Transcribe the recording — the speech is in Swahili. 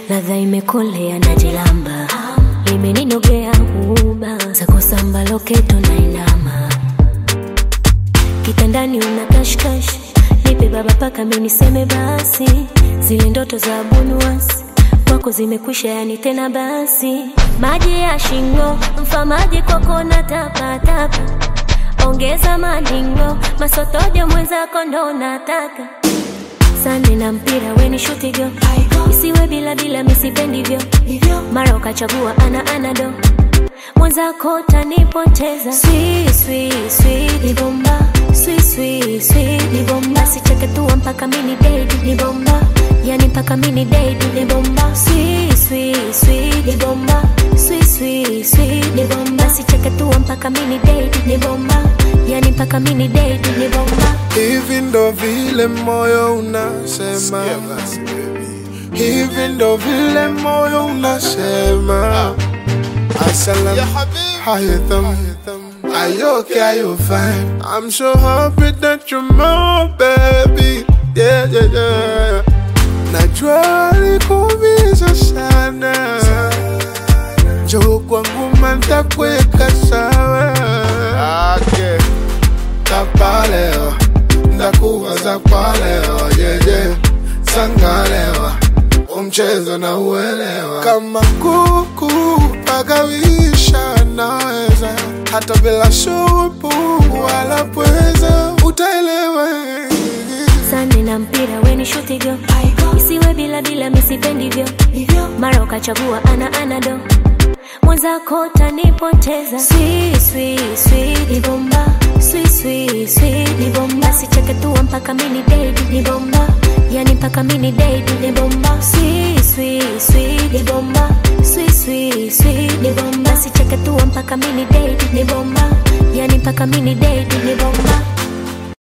ladha imekolea na jilamba limeninogea uba zako samba loketo na inama kitandani una kashkash nipe baba paka miniseme basi zile ndoto za bunuasi kwako zimekwisha yani tena basi maji ya shingo mfamaji kwako na tapatapa ongeza maningo masotojo mwenzako ndo nataka sane na mpira weni shutigo isiwe bila bila misipendivyo mara ukachagua ana anado mwenzako tanipoteza Sweet, sweet, sweet, ni bomba Sweet, sweet, sweet, ni bomba sicheke tua mpaka mini dedi ni bomba yani mpaka mini dedi ni bomba Sweet, sweet, sweet, ni bomba Sweet, sweet, sweet, ni bomba sicheke tua mpaka mini dedi ni bomba yani mpaka mini dedi ni bomba hivi ndo vile moyo unasema hivi ndo vile moyo unasema Assalam, how you thumb? Are you okay? Are you fine? I'm so happy that you're my baby. Yeah, yeah, yeah. Najua alikuumiza sana, njoo kwangu mantakuweka sawa. Okay. Tapalewa, ndakuwaza kwa leo, yeah, yeah. Sangalewa, umchezo na uelewa. Kama kuku pagawisha naweza, hata bila shupu wala pweza, utaelewa. sane na mpira weni shutigo isiwe bila bila misipendivyo mara ukachagua ana anado mwenzako tanipoteza Sweet, sweet, sweet, ni bomba Sweet, sweet, sweet, ni bomba sicheke tua mpaka mini dedi ni bomba yani mpaka mini dedi ni bomba Sweet, sweet, sweet, ni bomba Sweet, sweet, sweet, ni bomba sicheke tua mpaka mini dedi ni bomba yani mpaka mini dedi ni bomba